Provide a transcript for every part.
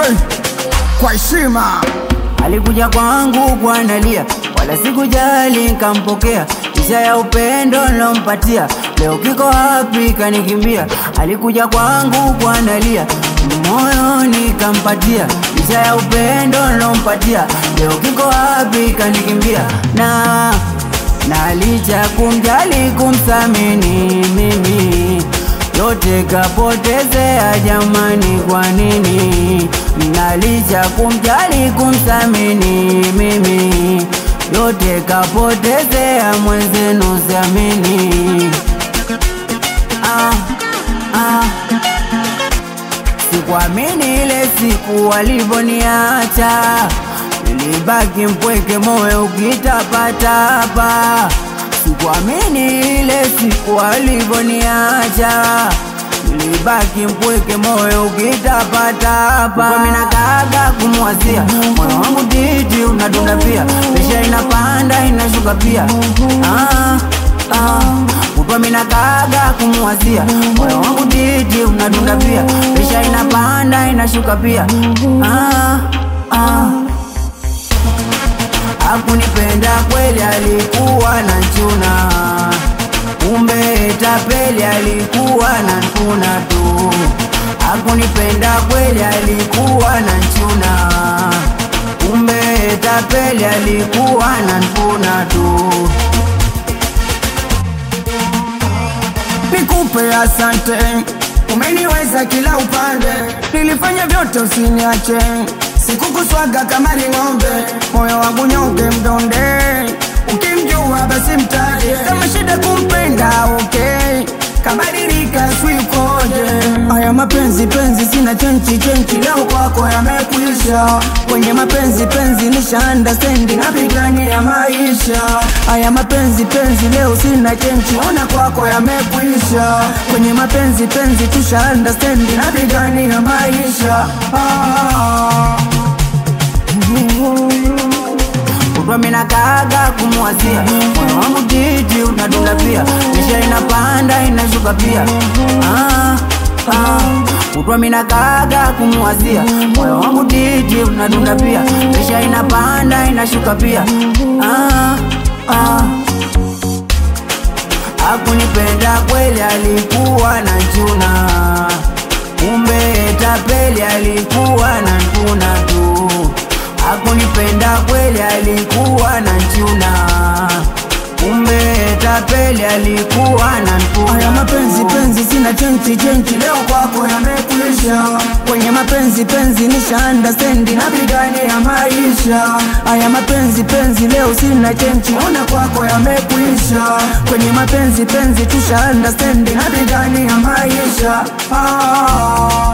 Joy kwa heshima Alikuja kwangu kwa nalia, wala sikujali nkampokea, isha ya upendo nilompatia, leo kiko wapi kanikimbia. Alikuja kwangu kwa nalia, moyo nikampatia, isha ya upendo nilompatia, leo kiko wapi kanikimbia. Na na licha kumjali kumthamini mimi yote kapotezea jamani, kwa nini? Na licha kumjali kumthamini mimi yote kapotezea mwenzenu, siamini. Ah, ah. Sikuamini ile siku walivoniacha, nilibaki mpweke, moyo ukitapatapa. Sikuamini ile siku walivoniacha, nilibaki mpweke, moyo ukitapatapa. Mimi nakaga kumwazia, moyo wangu titi unadunda pia, presha inapanda inashuka pia. Ah, ah. Kutwa mina kaga kumwazia moyo wangu titi unadunda pia, presha inapanda inashuka pia. Ah, ah. Hakunipenda kweli, alikuwa na chuna, kumbe tapeli, alikuwa na nkuna tu. Hakunipenda kweli, alikuwa na chuna, kumbe tapeli, alikuwa na nkuna tu. nikupe asante, umeniweza kila upande, nilifanya vyote usiniache, sikukuswaga kama ni ng'ombe, moyo wangu nyonge mdonde, ukimjua basi mtaje, kama shida kumpenda okay, kabadilika swikoje, haya mapenzi penzi sina chenchi chenchi, leo kwako yamekuisha, kwenye mapenzi penzi nisha understand, napigania maisha, haya mapenzi penzi leo sina chenchi, ona kwako yamekuisha, kwenye mapenzi penzi tusha understand, napigania maisha ah. Kutwa mina kaga kumwazia moyo wangu titi unadunda pia, presha inapanda inashuka pia. Ah, ah. Kutwa mina kaga kumwazia moyo wangu titi unadunda pia, presha inapanda inashuka pia. Ah, ah. Hakunipenda kweli, alikuwa na chuna, kumbe tapeli, alikuwa na nkuna tu. Hakunipenda kweli, alikuwa na chuna, kumbe tapeli, alikuwa na nkuna Haya mapenzi tu. penzi sina chenchi chenchi, leo kwako yamekuisha. Kwenye mapenzi penzi nisha understand, napigania maisha. Haya mapenzi penzi leo sina chenchi, ona kwako yamekuisha. Kwenye mapenzi penzi tusha understand, napigania maisha ah.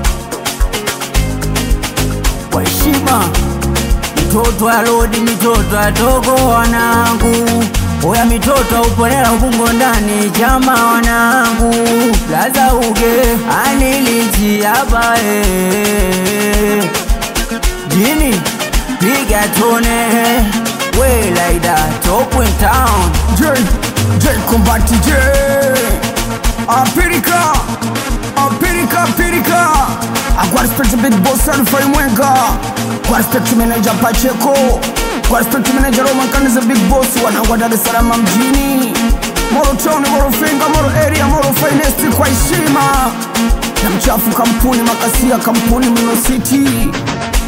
kwa heshima mitoto ya lodi mitoto ya togo wanangu oya mitoto uponela ubungo ndani chama wanangu laza uge anilichiapa eh. jini piga tone we laida top in town J, J Kombati J Apirika Apirika Apirika Kwa respect big boss Alfai Mwenga Kwa respect manager Pacheco Kwa respect manager Roman Kaniza big boss Wanangwa Dar es Salaam mjini Moro Town, Moro Finga, Moro Area, Moro Finest kwa heshima na mchafu kampuni makasia kampuni Mino City